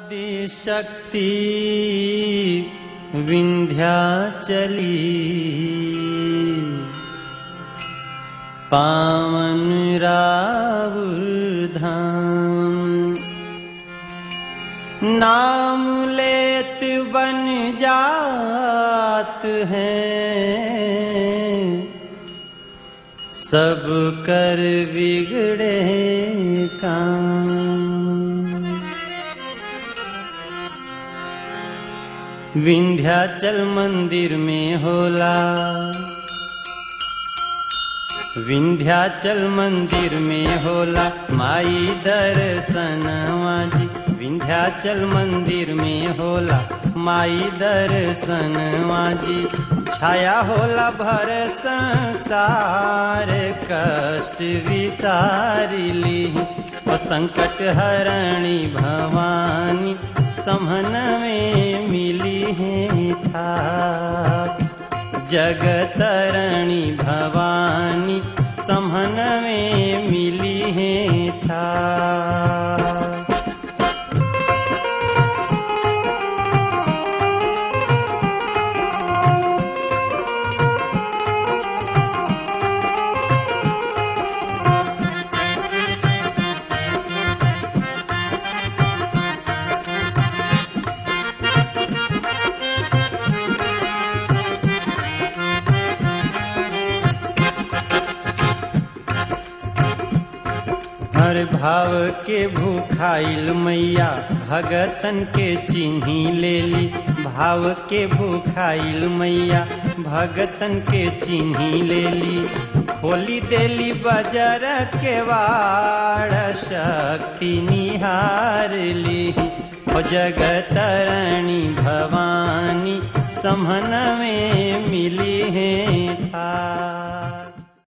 आदिशक्ति विंध्याचली पावन रावुर धाम नाम लेत बन जात है सब कर बिगड़े काम विंध्याचल मंदिर में होला विंध्याचल मंदिर में होला माई दर्शनवा जी विंध्याचल मंदिर में होला माई दर्शनवा जी छाया होला भर संसार कष्ट विसारिली ओ संकट हरणी भवानी समन में मिली है था जगतरणी भवानी समन में मिली है था हर भाव के भूखाइल मैया भगतन के चिन्ही लेली भाव के भूखाइल मैया भगतन के चिन्ही लेली खोली देली बजर के वाड़ शक्ति निहार ली ओ जगतरणी भवानी समन में मिली है